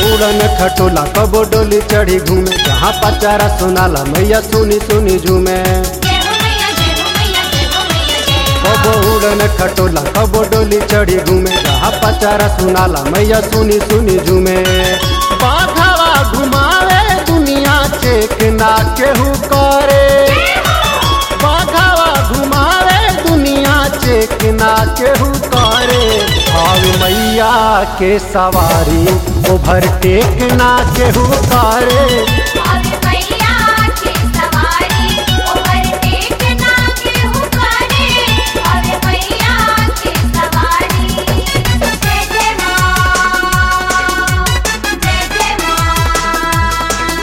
उड़न खटोला कबो डोली चढ़ी घूमे जहाँ पचारा सुनाला मैया सुनी सुनी झूमे जय हो मैया जय हो मैया जय हो मैया जय माँ कबो उड़न खटोला कबो डोली चढ़ी घूमे जहाँ पचारा सुनाला मैया सुनी सुनी झूमे बाघावा घुमावे दुनिया चेक ना केहू करे बाघावा घुमावे दुनिया चेक ना केहू करे भाव मैया के सवारी ओवरटेक ना केहू करे अरे मैया के सवारी ओवरटेक ना केहू करे अरे मैया के सवारी जय जय माँ जय जय माँ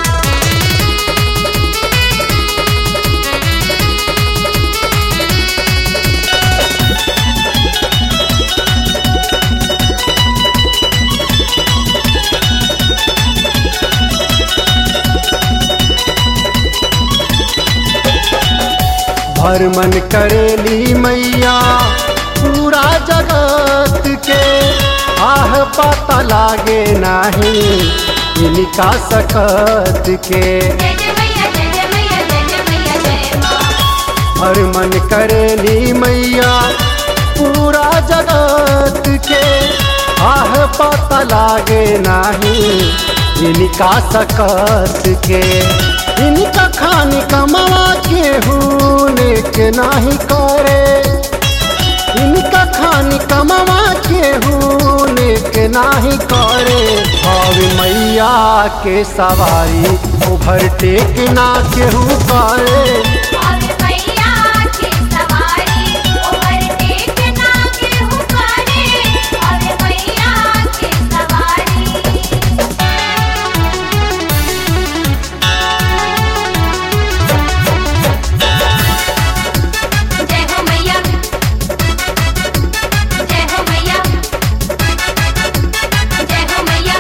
भर मन करेली मैया पूरा जगत के आह पता लागे नाही इनका सकत के जय जय मैया जय जय मैया जय जय मैया जय माँ हर मन करेली मैया पूरा जगत के आह पता लागे नाही इनका सकत के इनका खानी कमावा के हूने के नाही करे इनका खानी कमावा के हूने के नाही करे भाव मैया के सवारी ओवरटेक ना केहू करे अरे मैया के सवारी ओवरटेक ना केहू करे अरे मैया के सवारी जय हो मैया जय हो मैया जय हो मैया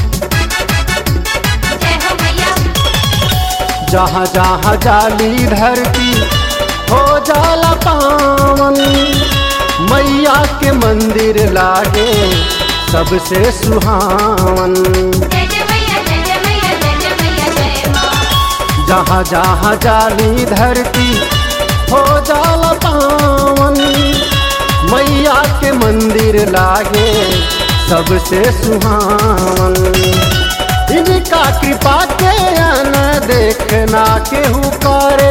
जय हो मैया जहाँ जहाँ जाली धरती हो जाला पावन मैया के मंदिर लागे सबसे सुहावन जय जय मैया जय जय मैया जय जय मैया जय माँ जहाँ जहाँ जाली धरती हो जाला पावन मैया के मंदिर लागे सबसे सुहावन इनका कृपा के न देखना केहू करे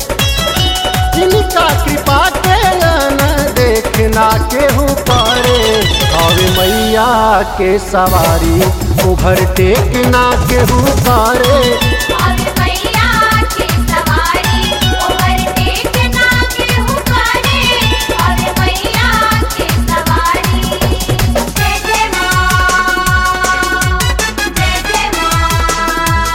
इनका कृपा के न देखना केहू करे और मैया के सवारी ओवरटेक ना केहू करे अरे मैया के सवारी ओवरटेक ना केहू करे अरे मैया के सवारी जय जय माँ जय जय माँ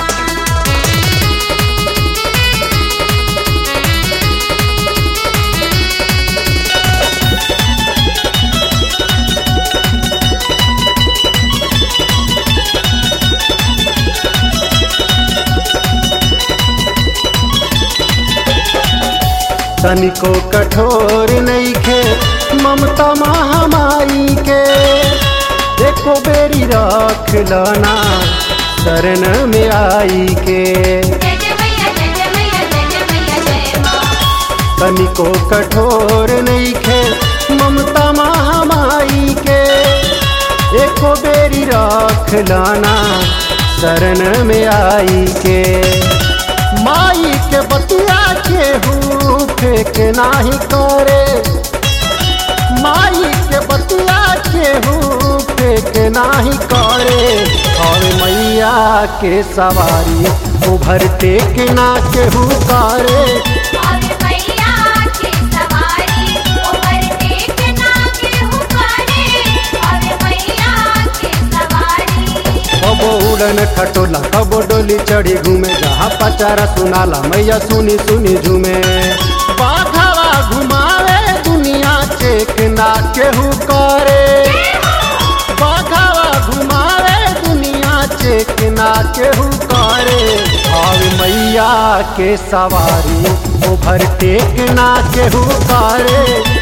तनिको कठोर नईखे ममता महामाई के एको बेरी रख लना शरण में आई के जय जय मैया जय जय मैया जय जय मैया जय माँ तनिको कठोर नईखे ममता महामाई के एको बेरी रख लाना शरण में आई के माई के बतिया के हूँ फेंक नाही करे माई के बतिया के हूँ फेंक नाही करे और मैया के सवारी ओवरटेक ना केहू करे अरे मैया के सवारी ओवरटेक ना केहू करे अरे मैया के सवारी कबो उड़न खटोला कबो डोली चढ़ी घूमे जहाँ पचारा सुनाला मैया सुनी सुनी झूमे बाघावा घुमावे दुनिया चेक ना केहू करे बाघावा घुमावे दुनिया चेक ना केहू करे और मैया के सवारी ओवरटेक ना केहू करे